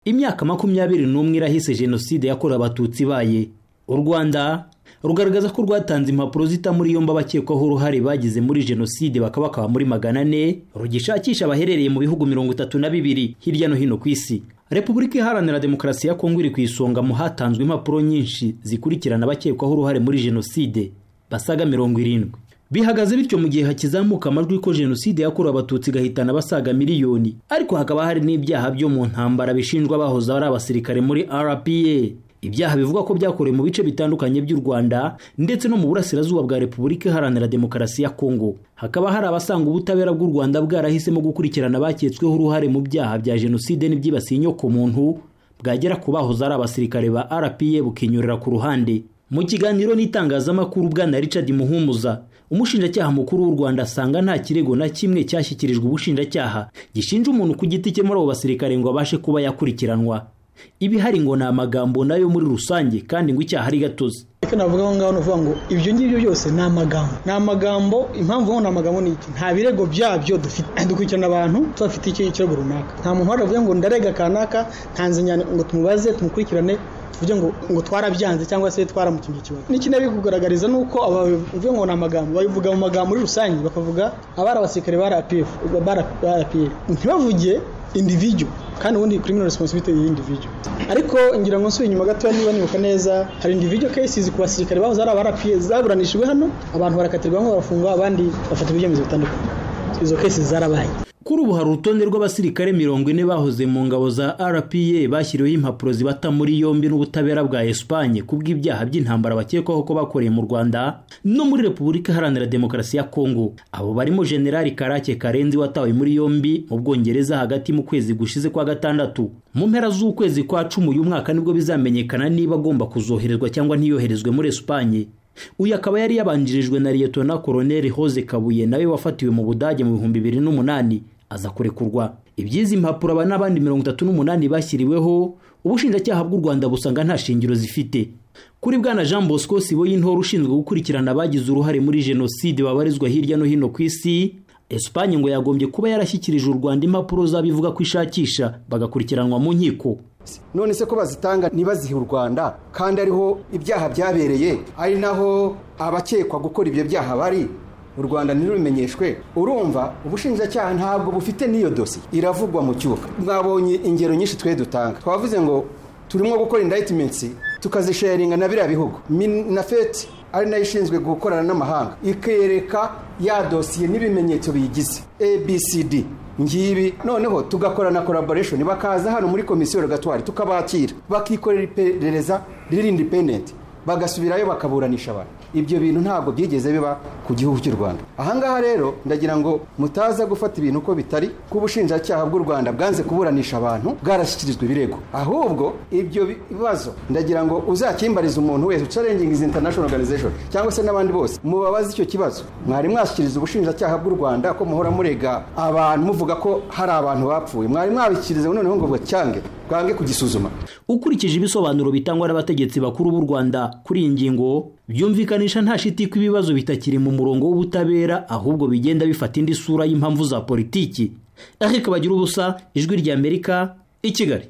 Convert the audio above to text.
imyaka makumyabiri n'umwe irahise jenoside yakorewe abatutsi ibaye u rwanda rugaragaza ko rwatanze impapuro zita muri yombi abakekwaho uruhare bagize muri jenoside bakaba bakaba muri magana ane rugishakisha abaherereye mu bihugu mirongo itatu na bibiri hirya no hino ku isi repubulika iharanira demokarasi ya kongo iri ku isonga mu hatanzwe impapuro nyinshi zikurikirana abakekwaho uruhare muri jenoside basaga mirongo irindwi bihagaze bityo mu gihe hakizamuka amajwi ko jenoside yakorewe abatutsi igahitana abasaga miliyoni ariko hakaba hari n'ibyaha byo mu ntambara bishinjwa abahoze ari abasirikare muri rpa ibyaha bivugwa ko byakorewe mu bice bitandukanye by'u rwanda ndetse no mu burasirazuba bwa repubulika iharanira demokarasi ya kongo hakaba hari abasanga ubutabera bw'u rwanda bwarahisemo gukurikirana abaketsweho uruhare mu byaha bya jenoside n'ibyibasiye inyokomuntu bwagera ku bahoze ari abasirikare ba rpa bukinyurira ku ruhande mu kiganiro n'itangazamakuru bwana Richard Muhumuza umushinjacyaha mukuru w'u Rwanda asanga nta kirego na kimwe cyashyikirijwe ubushinjacyaha gishinja umuntu ku giti cye muri abo basirikare ngo abashe kuba yakurikiranwa ibihari ngo ni amagambo nayo muri rusange kandi ngo icyaha ari gatozi icyo navuga aho ngaho ni ukuvuga ngo ibyo ngibyo byose ni amagambo ni amagambo impamvu ni amagambo ni iki nta birego byabyo dufite dukurikirana abantu tubafite ikirego runaka nta muntu waravuga ngo ndarega kanaka ntanze ngo tumubaze tumukurikirane tuvuge ngo ngo twarabyanze cyangwa se twaramukingiye ikibazo n'ikinabi kugaragariza nuko abavuga ngo ni amagambo babivuga mu magambo muri rusange bakavuga abari abasirikare ba RPF ntibavuge individu kandi ubundi criminal responsibility yi individu ariko ngira ngo nsubire inyuma gato niba nibuka neza hari individu cases ku basirikare baho zari abara zaburanishijwe hano abantu barakatirwa bamwe barafungwa abandi bafata ibyemezo bitandukanye izo cases zarabaye kuri ubu hari urutonde rw'abasirikare mirongo ine bahoze mu ngabo za rpa bashyiriweho impapuro zibata muri yombi n'ubutabera bwa esipanye kubw'ibyaha by'intambara bakekwaho ko bakoreye mu rwanda no muri repubulika iharanira demokarasi ya kongo abo barimo generali karake karenzi watawe muri yombi mu bwongereza hagati mu kwezi gushize kwa gatandatu mu mpera z'ukwezi kwa cumi uyu mwaka nibwo bizamenyekana niba agomba kuzoherezwa cyangwa ntiyoherezwe muri esipanye uyu akaba yari yabanjirijwe na liyetona koroneli hoze kabuye nawe wafatiwe mu budage mu bihumbi bibiri n'umunani aza kurekurwa iby'izi mpapuro aba n'abandi mirongo itatu n'umunani bashyiriweho ubushinjacyaha bw'u rwanda busanga nta shingiro zifite kuri bwana jean bosco sibo y'intore ushinzwe gukurikirana abagize uruhare muri jenoside babarizwa hirya no hino ku isi esipanye ngo yagombye kuba yarashyikirije u rwanda impapuro z'abivuga ko ishakisha bagakurikiranwa mu nkiko none se ko bazitanga ntibazihe u rwanda kandi ariho ibyaha byabereye ari naho abakekwa gukora ibyo byaha bari u rwanda ntirubimenyeshwe urumva ubushinjacyaha ntabwo bufite n'iyo dosiye iravugwa mu cyuka mwabonye ingero nyinshi twe dutanga twavuze ngo turimo gukora indayitimensi tukazisharinga na biriya bihugu minafeti ari nayo ishinzwe gukorana n'amahanga ikereka ya dosiye n'ibimenyetso biyigize abcd ngibi noneho tugakora na collaboration bakaza hano muri komisiyo rogatwari tukabakira bakikorera iperereza riri independent bagasubirayo bakaburanisha abantu ibyo bintu ntabwo byigeze biba ku gihugu cy'u rwanda ahangaha rero ndagira ngo mutaza gufata ibintu uko bitari ko ubushinjacyaha bw'u rwanda bwanze kuburanisha abantu bwarashyikirizwa ibirego ahubwo ibyo bibazo ndagira ngo uzakimbarize umuntu wese ucarengingizi international organization cyangwa se n'abandi bose mubabaze icyo kibazo mwari mwashyikiriza ubushinjacyaha bw'u rwanda ko muhora murega abantu muvuga ko hari abantu bapfuye mwari mwabikiriza noneho ngo bacyange bwange kugisuzuma ukurikije ibisobanuro bitangwa n'abategetsi bakuru b'u rwanda kuri iyi ngingo byumvikanisha nta shiti ko ibibazo bitakiri mu murongo w'ubutabera ahubwo bigenda bifata indi sura y'impamvu za politiki eric bagira ubusa ijwi ry'amerika i kigali